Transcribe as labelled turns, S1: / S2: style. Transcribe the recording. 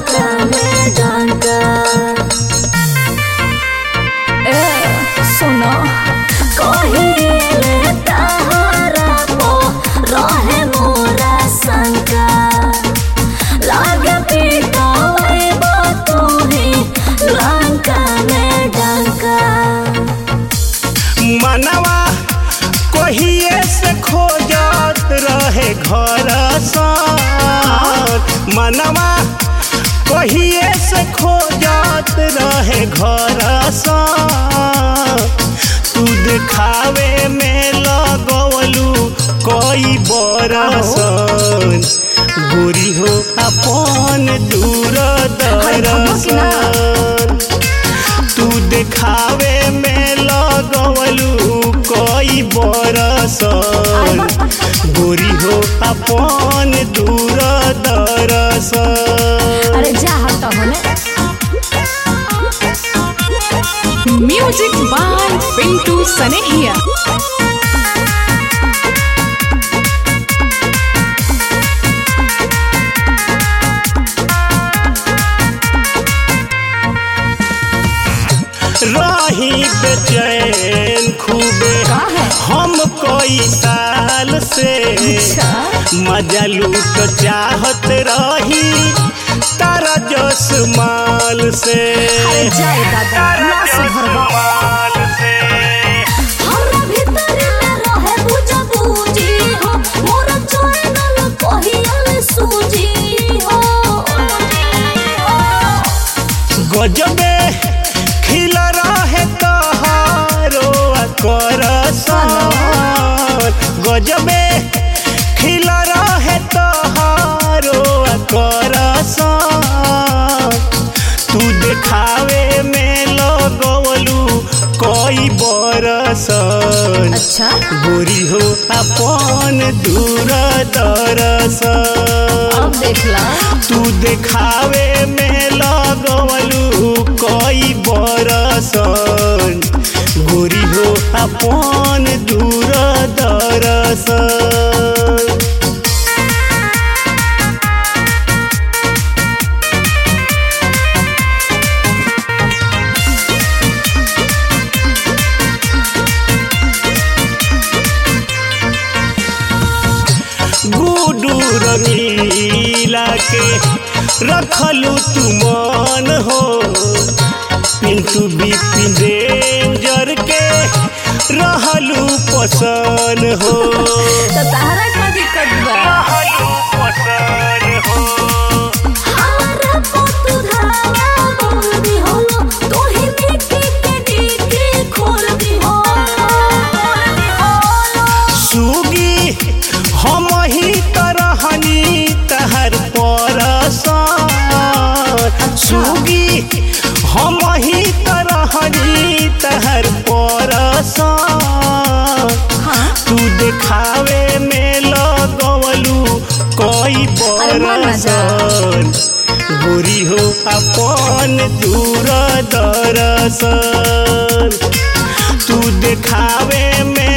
S1: लंका में डंका ए सुनो कहिले तहरा पो रहे मोरा शंका लागे पीटावे तुही लंका में डंका
S2: मनवा कहिए से खोजत रहे घर साथ मनवा कहिए से खोजत रहे घर साथ तू दिखावे में लगवलू कई बरसन गोरी हो अपन दूर दरसन तू देखावे में लगवलू कई बरसन गोरी हो अपन दूर दरसन
S1: अरे जा हट होने
S3: Music by Pintu Sanehia.
S2: रही बेचैन खूबे
S1: काहे?
S2: हम कई साल से मजा लूट चाहत रही तारा जस माल से
S1: अरे जाए दादा ना सुधरबा
S2: माल से
S1: हमरा भीतर में रहे बुझ बूझी हो मोर चैनल कहियल सूजी हो
S2: गजबे खिल रहे तहारो करसन गजबे खिल रहे तहारो करसन तू देखावे में लगवलू कई बरसन
S1: अच्छा
S2: गोरी हो अपन दूर दरसन
S1: अब देख ला
S2: तू देखावे में लगवलू कई बरसन गोरी हो अपन दूर दरसन गुडू रंगीला के रखलू तू मन हो पिंटू बिपिन रेंजर के रहलू पसन हो
S1: तो तारा का दिक्कत बा
S2: रहलू पसन हो
S1: हमरा पोतु धावा बोल दी हो तू ही मिट्टी के डीके खोल दी हो खोल दी हो
S2: सुगी हम ही तरहनी तहर परसन सुगी हम ही तरहनी तहर परसन
S1: हाँ
S2: तू देखावे में लगवलू कई
S1: अरे मान ना जा।
S2: बरसन गोरी हो अपन दूर दरसन तू देखावे में